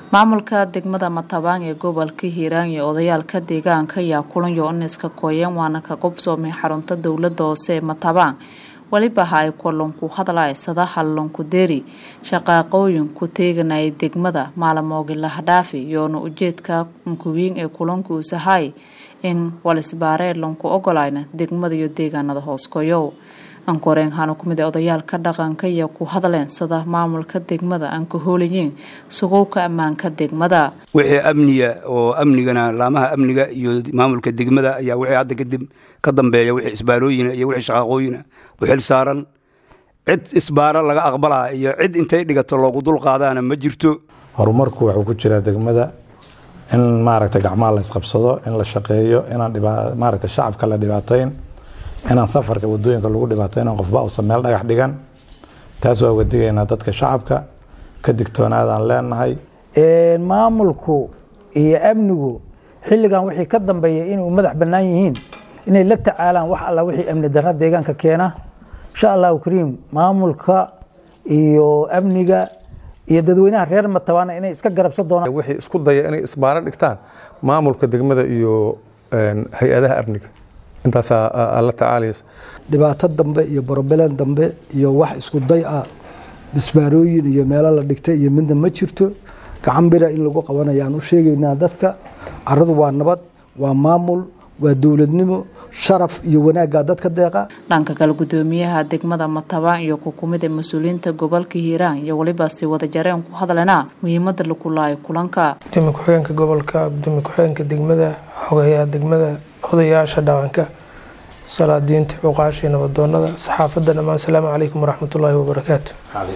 maamulka degmada matabaan ee gobolka hiiraan iyo odayaalka deegaanka ayaa kulan yo-oniska kooyeen waana ka qobsoomay xarunta dowlada hoose ee matabaan welibaha ay kulanku hadlaysada hallanku deri shaqaaqooyin ku teeganayay degmada maalamoogi lahdhaafi yoona ujeedka unkuwiin ee kulanku usahay in walisbaaree lanku ogolayna degmada iyo deegaanada hooskoyow ankoreen hana kumid odayaalka dhaqanka iyo ku hadleen sida maamulka degmada aan ka hoolayiin sugowka ammaanka degmada wixii amniga oo amnigana laamaha amniga iyo maamulka degmada ayaa wixii hadda kadib ka dambeeya wixii isbaarooyina iyo wixii shaqaaqooyina u xil saaran cid isbaaro laga aqbalaa iyo cid intay dhigato loogu dul qaadaana ma jirto horumarku wuxuu ku jiraa degmada in maaragta gacmaha la isqabsado in la shaqeeyo inaan maaragta shacabka la dhibaatayn inaan safarka wadooyinka lagu dhibaatayn qofba uusan meel dhagax dhigan taas waa wadigaynaa dadka shacabka ka digtoonaadaan leenahay maamulku iyo amnigu xilligan wixii ka dambeeya inuu madax bannaan yihiin inay la tacaalaan wax alla wixii amni darra deegaanka keena insha allahu kariim maamulka iyo amniga iyo dadweynaha reer matabaana inay iska garabsan doonaan wixii isku daya inay isbaaro dhigtaan maamulka degmada iyo hay-adaha amniga intaasaa la tacaalaysa dhibaato dambe iyo borobeleen dambe iyo wax isku day ah bisbaarooyin iyo meelo la dhigtay iyo midna ma jirto gacan bira in lagu qabanayaan u sheegaynaa dadka caradu waa nabad waa maamul waa dowladnimo sharaf iyo wanaaggaa dadka deeqa dhanka kale gudoomiyaha degmada matabaan iyo kukumida mas-uuliyiinta gobolka hiiraan iyo weliba si wada jareen ku hadlena muhiimada lakulaayo kulanka gudoomiye ku-xigeenka gobolka gudoomiye ku-xigeenka degmada xogayaha degmada odayaasha dhaqanka salaadiinta cuqaashii nabadoonada saxaafadda dhammaan asalaamu calaykum waraxmatullaahi wabarakaatu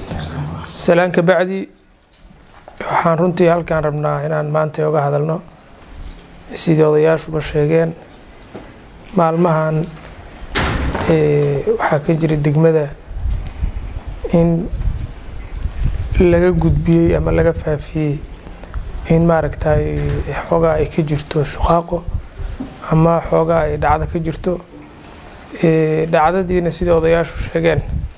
salaan ka bacdi waxaan runtii halkaan rabnaa inaan maanta oga hadalno sidii odayaashuba sheegeen maalmahan waxaa ka jira degmada in laga gudbiyey ama laga faafiyey in maaragtay xoogaa ay ka jirto shuqaaqo ama xoogaa ay dhacdo ka jirto dhacdadiina sidai odayaashu sheegeen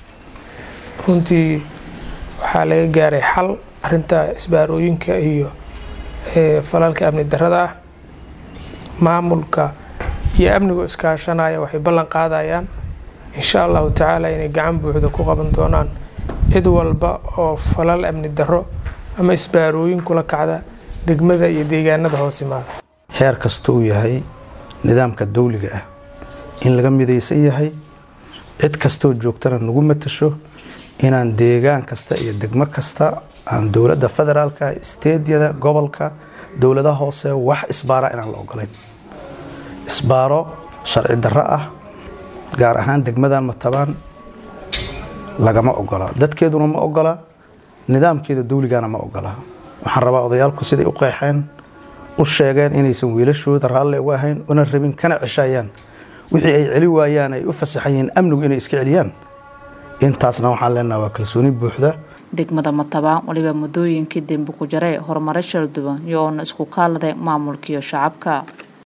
runtii waxaa laga gaaray xal arinta isbaarooyinka iyo falalka amni darada ah maamulka iyo amnigu iskaashanaya waxay ballan qaadayaan insha allahu tacaala inay gacan buuxda ku qaban doonaan cid walba oo falal amni daro ama isbaarooyin kula kacda degmada iyo deegaanada hoos imaada heer kasta uu yahay nidaamka dawliga ah in laga midaysan yahay cid kastoo joogtana nagu matasho inaan deegaan kasta iyo degmo kasta aan dowladda federaalka isteedyada gobolka dowladaha hoose wax isbaara inaan la ogolayn isbaaro sharci darro ah gaar ahaan degmadan matabaan lagama ogola dadkeeduna ma ogola nidaamkeeda dawligana ma ogola waxaan rabaa odayaalku siday u qeexeen u sheegeen inaysan wiilashooda raalle uga ahayn una rabin kana ceshayaan wixii ay celi waayaan ay u fasaxan yihiin amnigu inay iska celiyaan intaasna waxaan leenaha waa kalsooni buuxda degmada matabaan waliba muddooyinkii dembi ku jaree horumaro shal duwan iyo oona isku kaalade maamulkiiyo shacabka